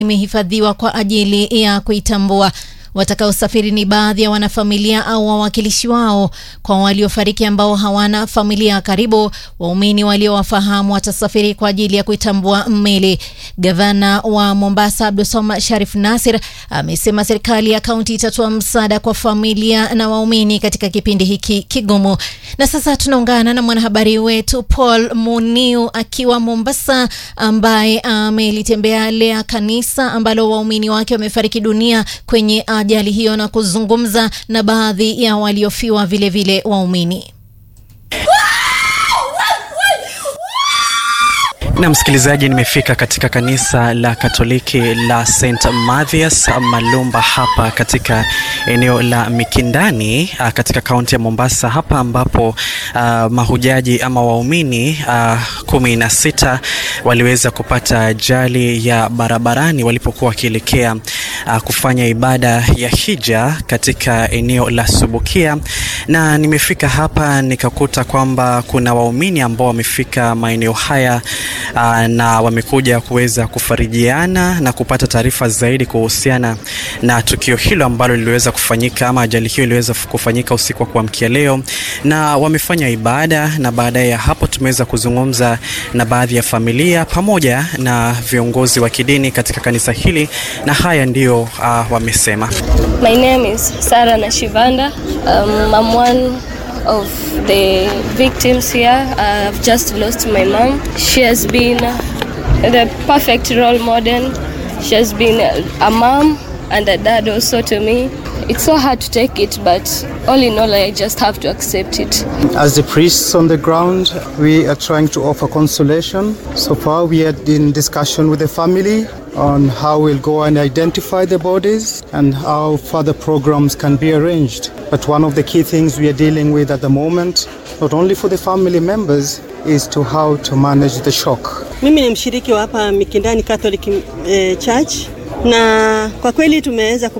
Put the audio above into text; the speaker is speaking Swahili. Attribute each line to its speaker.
Speaker 1: imehifadhiwa kwa ajili ya kuitambua. Watakaosafiri ni baadhi ya wanafamilia au wawakilishi wao. Kwa waliofariki ambao hawana familia karibu, waumini waliowafahamu watasafiri kwa ajili ya kuitambua mili. Gavana wa Mombasa Abdulswamad Sharif Nasir amesema serikali ya kaunti itatoa msaada kwa familia na waumini katika kipindi hiki kigumu. Na sasa tunaungana na mwanahabari wetu Paul Muniu akiwa Mombasa, ambaye amelitembelea kanisa ambalo waumini wake wamefariki dunia kwenye ajali hiyo na kuzungumza na baadhi ya waliofiwa vilevile waumini.
Speaker 2: Na msikilizaji, nimefika katika kanisa la Katoliki la St Mathias Malumba hapa katika eneo la Mikindani katika kaunti ya Mombasa, hapa ambapo uh, mahujaji ama waumini uh, kumi na sita waliweza kupata ajali ya barabarani walipokuwa wakielekea uh, kufanya ibada ya hija katika eneo la Subukia, na nimefika hapa nikakuta kwamba kuna waumini ambao wamefika maeneo haya Uh, na wamekuja kuweza kufarijiana na kupata taarifa zaidi kuhusiana na tukio hilo ambalo liliweza kufanyika ama ajali hiyo iliweza kufanyika usiku wa kuamkia leo, na wamefanya ibada, na baadaye ya hapo tumeweza kuzungumza na baadhi ya familia pamoja na viongozi wa kidini katika kanisa hili, na haya ndiyo uh, wamesema.
Speaker 3: My name is Sarah Nashivanda. Um, I'm one of the victims here. I've just lost my mom. She has been the perfect role model. She has been a mom and a dad also to me. It's so hard to take it, but all in all, I just have to accept it.
Speaker 4: As the priests on the ground, we are trying to offer consolation. So far, we had in discussion with the family on how we'll go and identify the bodies and how further programs can be arranged. But one of the key things we are dealing with at the moment, not only for the family members, is to how to manage the shock.
Speaker 5: Mimi ni mshiriki wa hapa Mikindani Catholic eh, Church na kwa kweli tumeweza